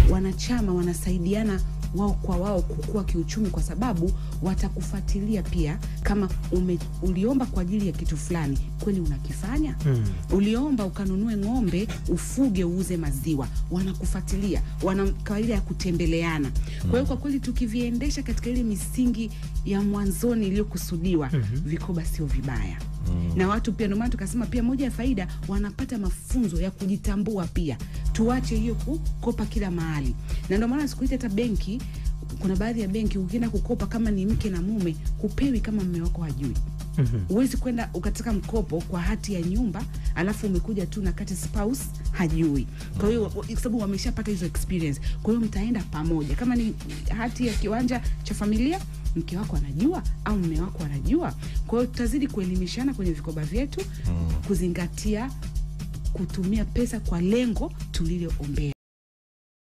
wanachama wanasaidiana wao kwa wao kukua kiuchumi, kwa sababu watakufuatilia pia kama ume, uliomba kwa ajili ya kitu fulani, kweli unakifanya? Mm. Uliomba ukanunue ng'ombe ufuge uuze maziwa, wanakufuatilia, wana kawaida ya kutembeleana. Kwa hiyo kwa kweli tukiviendesha katika ile misingi ya mwanzoni iliyokusudiwa, vikoba sio vibaya na watu pia, ndio maana tukasema pia moja ya faida wanapata mafunzo ya kujitambua pia. Tuache hiyo kukopa kila mahali, na ndio maana siku hizi hata benki, kuna baadhi ya benki ukienda kukopa kama ni mke na mume, hupewi kama mme wako hajui. Mhm. Huwezi kwenda ukataka mkopo kwa hati ya nyumba alafu umekuja tu na kati spouse hajui. Kwa hiyo kwa sababu wameshapata hizo experience, kwa hiyo mtaenda pamoja. Kama ni hati ya kiwanja cha familia, mke wako anajua au mme wako anajua. Kwa hiyo tutazidi kuelimishana kwenye vikoba vyetu, kuzingatia kutumia pesa kwa lengo tuliloombea.